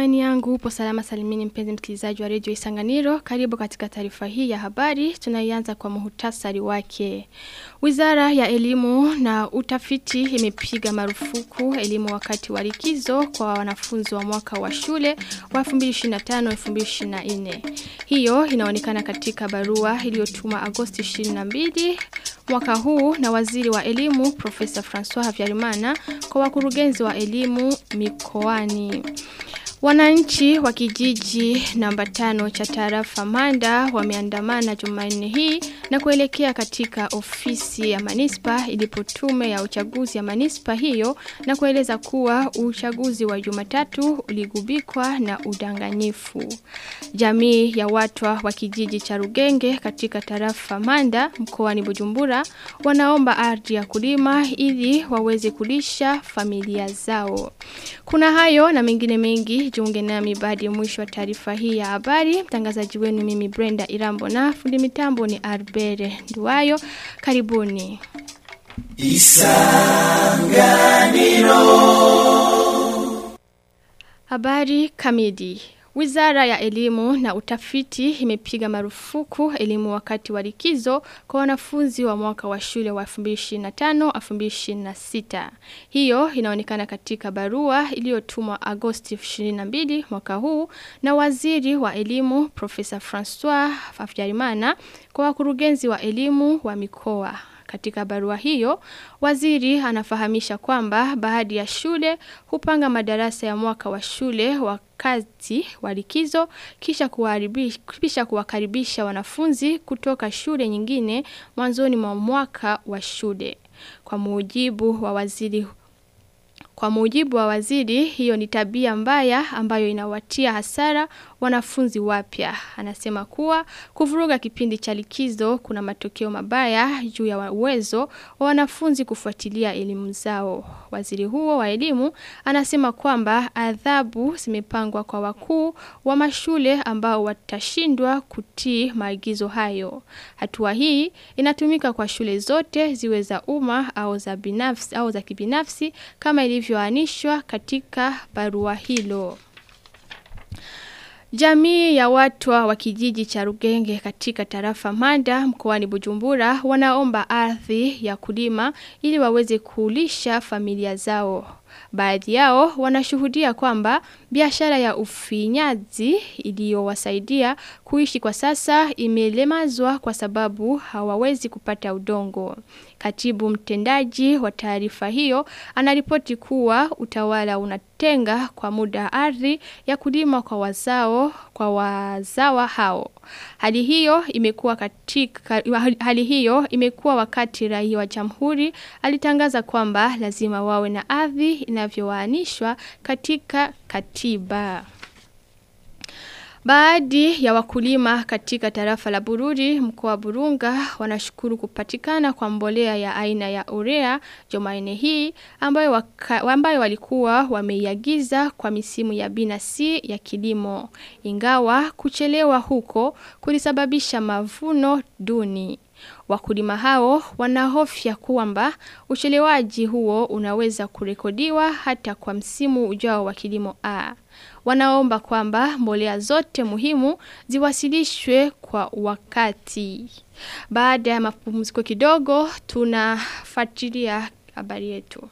matumaini yangu upo salama salimini mpenzi msikilizaji wa redio Isanganiro. Karibu katika taarifa hii ya habari. Tunaianza kwa muhtasari wake. Wizara ya elimu na utafiti imepiga marufuku elimu wakati wa likizo kwa wanafunzi wa mwaka wa shule wa 2025-2024. Hiyo inaonekana katika barua iliyotuma Agosti 22 mwaka huu na waziri wa elimu Profesa François Havyarimana kwa wakurugenzi wa elimu mikoani. Wananchi wa kijiji namba tano cha tarafa Manda wameandamana Jumanne hii na kuelekea katika ofisi ya manispa ilipo tume ya uchaguzi ya manispa hiyo na kueleza kuwa uchaguzi wa Jumatatu uligubikwa na udanganyifu. Jamii ya watu wa kijiji cha Rugenge katika tarafa Manda mkoani Bujumbura wanaomba ardhi ya kulima ili waweze kulisha familia zao. Kuna hayo na mengine mengi jiunge nami baada ya mwisho wa taarifa hii ya habari. Mtangazaji wenu mimi Brenda Irambo na fundi mitambo ni Arbere Nduwayo. Karibuni. Isanganiro. Habari kamili. Wizara ya elimu na utafiti imepiga marufuku elimu wakati wa likizo kwa wanafunzi wa mwaka wa shule wa 2025-2026. Hiyo inaonekana katika barua iliyotumwa Agosti 22 mwaka huu na waziri wa elimu Profesa François Fafjarimana kwa wakurugenzi wa elimu wa mikoa. Katika barua hiyo, waziri anafahamisha kwamba baadhi ya shule hupanga madarasa ya mwaka wa shule wakati wa likizo kisha kisha kuwakaribisha wanafunzi kutoka shule nyingine mwanzoni mwa mwaka wa shule. Kwa mujibu wa waziri kwa mujibu wa waziri, hiyo ni tabia mbaya ambayo inawatia hasara wanafunzi wapya. Anasema kuwa kuvuruga kipindi cha likizo kuna matokeo mabaya juu ya uwezo wa wanafunzi kufuatilia elimu zao. Waziri huo wa elimu anasema kwamba adhabu zimepangwa kwa wakuu wa mashule ambao watashindwa kutii maagizo hayo. Hatua hii inatumika kwa shule zote ziwe za umma au za binafsi au za kibinafsi kama ilivyoanishwa katika barua hilo. Jamii ya watu wa kijiji cha Rugenge katika tarafa Manda mkoani Bujumbura wanaomba ardhi ya kulima ili waweze kulisha familia zao. Baadhi yao wanashuhudia kwamba biashara ya ufinyazi iliyowasaidia kuishi kwa sasa imelemazwa kwa sababu hawawezi kupata udongo. Katibu mtendaji wa taarifa hiyo anaripoti kuwa utawala unatenga kwa muda ardhi ya kulima kwa wazao kwa wazawa hao. Hali hiyo imekuwa katika hali hiyo imekuwa wakati raia wa Jamhuri alitangaza kwamba lazima wawe na ardhi inavyoanishwa katika katiba. Baadhi ya wakulima katika tarafa la Bururi mkoa wa Burunga wanashukuru kupatikana kwa mbolea ya aina ya urea Jumanne hii ambayo waka, ambayo walikuwa wameiagiza kwa misimu ya binasi ya kilimo. Ingawa kuchelewa huko kulisababisha mavuno duni. Wakulima hao wanahofia kwamba uchelewaji huo unaweza kurekodiwa hata kwa msimu ujao wa kilimo A. Wanaomba kwamba mbolea zote muhimu ziwasilishwe kwa wakati. Baada ya mapumziko kidogo tunafuatilia habari yetu.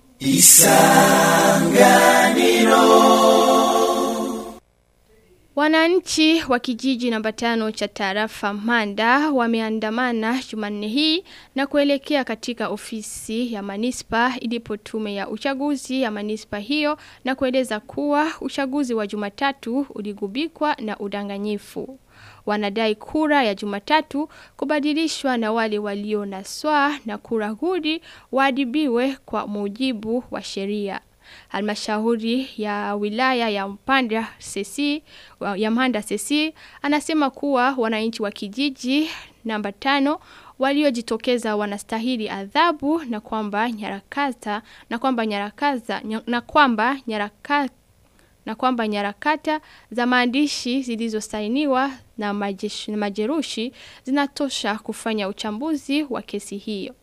Isanganiro Wananchi wa kijiji namba tano cha tarafa Manda wameandamana Jumanne hii na kuelekea katika ofisi ya manispa ilipo tume ya uchaguzi ya manispa hiyo na kueleza kuwa uchaguzi wa Jumatatu uligubikwa na udanganyifu. Wanadai kura ya Jumatatu kubadilishwa na wale walio na swaa na kura hudi waadibiwe kwa mujibu wa sheria. Halmashauri ya wilaya ya Mpanda Sesi ya Mpanda Sesi anasema kuwa wananchi wa kijiji namba tano waliojitokeza wanastahili adhabu na kwamba nyarakata na kwamba nyarakaza na kwamba nyaraka na kwamba nyarakata za maandishi zilizosainiwa na majeshi, na majerushi zinatosha kufanya uchambuzi wa kesi hiyo.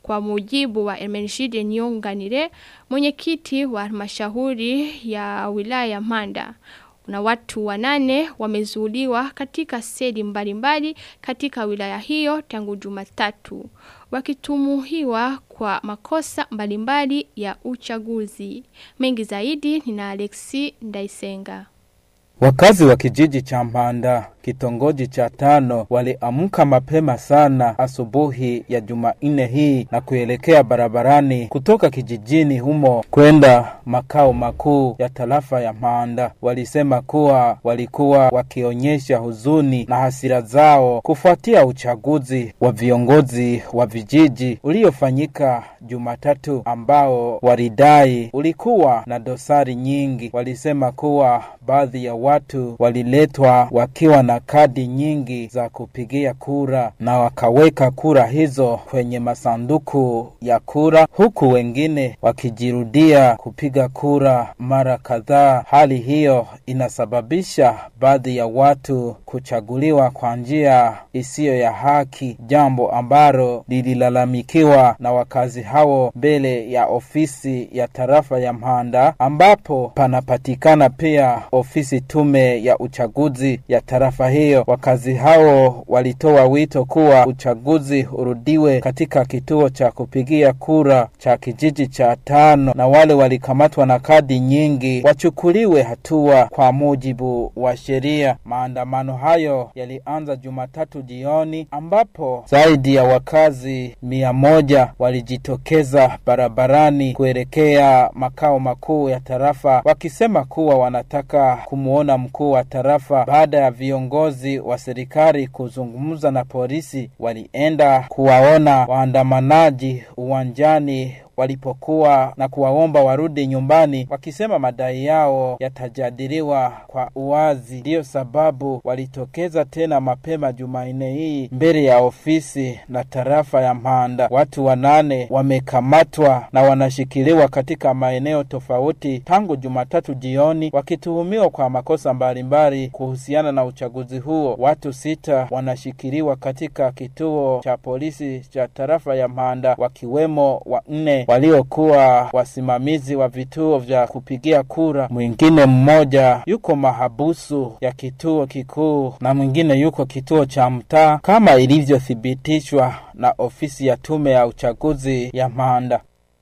Kwa mujibu wa Emenshide Nyonganire, mwenyekiti wa halmashauri ya wilaya ya Manda na watu wanane wamezuuliwa katika seli mbalimbali katika wilaya hiyo tangu Jumatatu wakitumuhiwa kwa makosa mbalimbali ya uchaguzi. Mengi zaidi ni na Alexi Ndaisenga. Wakazi wa kijiji cha Mpanda kitongoji cha tano waliamka mapema sana asubuhi ya Jumanne hii na kuelekea barabarani kutoka kijijini humo kwenda makao makuu ya tarafa ya Mpanda. Walisema kuwa walikuwa wakionyesha huzuni na hasira zao kufuatia uchaguzi wa viongozi wa vijiji uliofanyika Jumatatu ambao walidai ulikuwa na dosari nyingi. Walisema kuwa baadhi ya watu waliletwa wakiwa na kadi nyingi za kupigia kura na wakaweka kura hizo kwenye masanduku ya kura, huku wengine wakijirudia kupiga kura mara kadhaa. Hali hiyo inasababisha baadhi ya watu kuchaguliwa kwa njia isiyo ya haki, jambo ambalo lililalamikiwa na wakazi hao mbele ya ofisi ya tarafa ya Mpanda, ambapo panapatikana pia ofisi tume ya uchaguzi ya tarafa hiyo. Wakazi hao walitoa wito kuwa uchaguzi urudiwe katika kituo cha kupigia kura cha kijiji cha tano, na wale walikamatwa na kadi nyingi wachukuliwe hatua kwa mujibu wa sheria. Maandamano hayo yalianza Jumatatu jioni, ambapo zaidi ya wakazi mia moja walijitokeza barabarani kuelekea makao makuu ya tarafa wakisema kuwa wanataka kumwona mkuu wa tarafa baada ya viongozi wa serikali kuzungumza na polisi walienda kuwaona waandamanaji uwanjani walipokuwa na kuwaomba warudi nyumbani wakisema madai yao yatajadiliwa kwa uwazi. Ndiyo sababu walitokeza tena mapema Jumanne hii mbele ya ofisi na tarafa ya Mpanda. Watu wanane wamekamatwa na wanashikiliwa katika maeneo tofauti tangu Jumatatu jioni wakituhumiwa kwa makosa mbalimbali kuhusiana na uchaguzi huo. Watu sita wanashikiliwa katika kituo cha polisi cha tarafa ya Mpanda wakiwemo wanne waliokuwa wasimamizi wa vituo vya kupigia kura. Mwingine mmoja yuko mahabusu ya kituo kikuu na mwingine yuko kituo cha mtaa kama ilivyothibitishwa na ofisi ya tume ya uchaguzi ya Mpanda.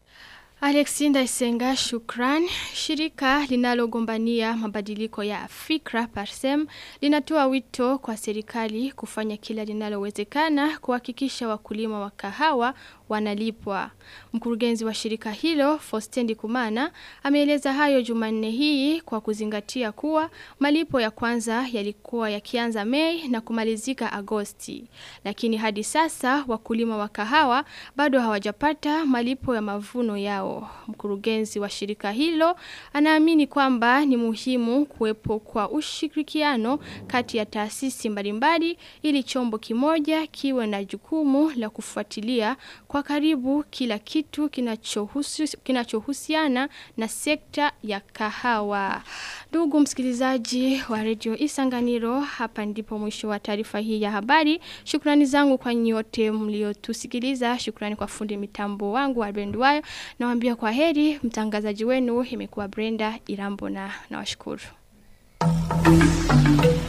Alexinda Isenga shukran. Shirika linalogombania mabadiliko ya fikra Parsem linatoa wito kwa serikali kufanya kila linalowezekana kuhakikisha wakulima wa kahawa wanalipwa. Mkurugenzi wa shirika hilo, Fostendi Kumana, ameeleza hayo Jumanne hii kwa kuzingatia kuwa malipo ya kwanza yalikuwa yakianza Mei na kumalizika Agosti. Lakini hadi sasa wakulima wa kahawa bado hawajapata malipo ya mavuno yao. Mkurugenzi wa shirika hilo anaamini kwamba ni muhimu kuwepo kwa ushirikiano kati ya taasisi mbalimbali ili chombo kimoja kiwe na jukumu la kufuatilia kwa karibu kila kitu kinachohusu, kinachohusiana na sekta ya kahawa. Ndugu msikilizaji wa redio Isanganiro, hapa ndipo mwisho wa taarifa hii ya habari. Shukrani zangu kwa nyote mliotusikiliza. Shukrani kwa fundi mitambo wangu Albert Wayo. Nawaambia kwa heri, mtangazaji wenu imekuwa Brenda Irambo na nawashukuru.